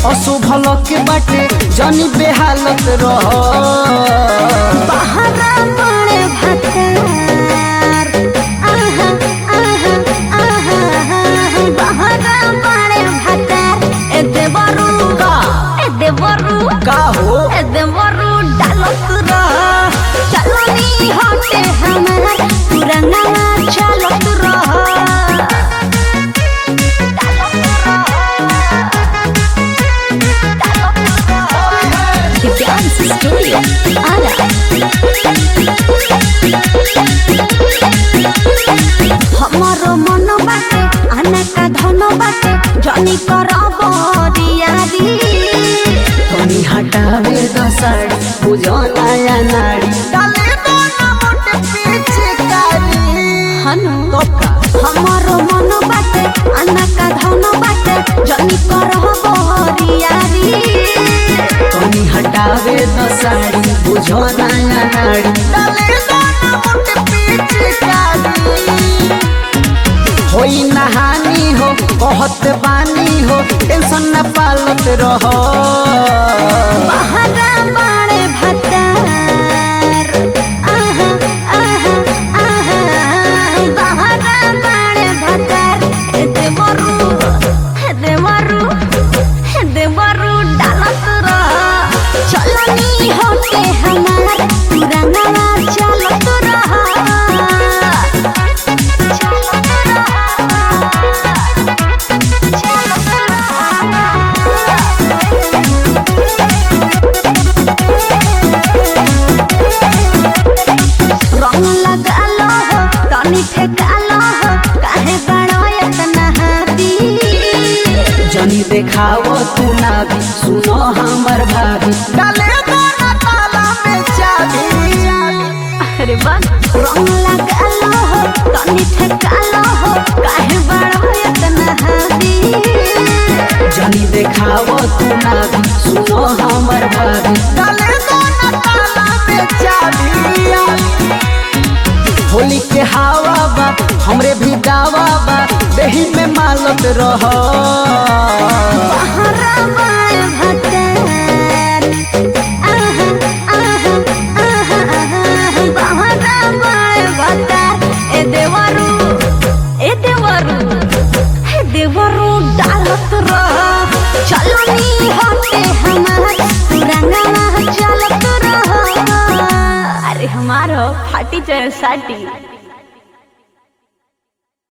अशुभ के बाटे जनी बेहालत रह बहरा बड़े भतार आहा आहा आहा बहरा बड़े भतार ए देवरू का ए देवरू का हो ए देवरू डालत रह चलनी हटे हमार पुराना चलत रह Dance Studio, Ara. हमारो मन बाटे अनेका धन बाटे जनी करब दियारी तनी हटावे दसाड़ी बुझो नया नाड़ी डाले दो ना मोटे पीछे कारी हनु तोका हमारो मन बाटे अनेका धन बाटे जनी करब दियारी तनी हटावे दसाड़ी बुझो नया नाड़ी डाले दो ना मोटे पीछे कारी होई नहानी हो कहत बानी हो टेंशन न पालत रहो बहरा बाड़े भतार आहा आहा आहा बहरा बाड़े भतार ए देवरू हे देवरू हे देवरू डालत रह चलनी होते हमार पुराना चलत रह चलत रंग लगालो हो तनी ठेकालो हो काहे बड़ो इतना हाथी जनी देखाओ तू ना भी सुनो हमर भाभी डाले दो ना ताला में चाबी अरे बा रंग लगालो हो तनी ठेकालो हो काहे बड़ो इतना हाथी जनी देखाओ तू ना भी सुनो हमर भाभी डाले दो ना ताला में चाबी होली के हवा बा हमरे भी दावा बा देही में मालत रहो बहरा बाय भतार आहा आहा आहा आहा बहरा बाय भतार ए देवरू ए देवरू हे देवरू डालत रह चलनी होते हमार पुराना चलत रह अरे हमारो फाटी चाहे साटी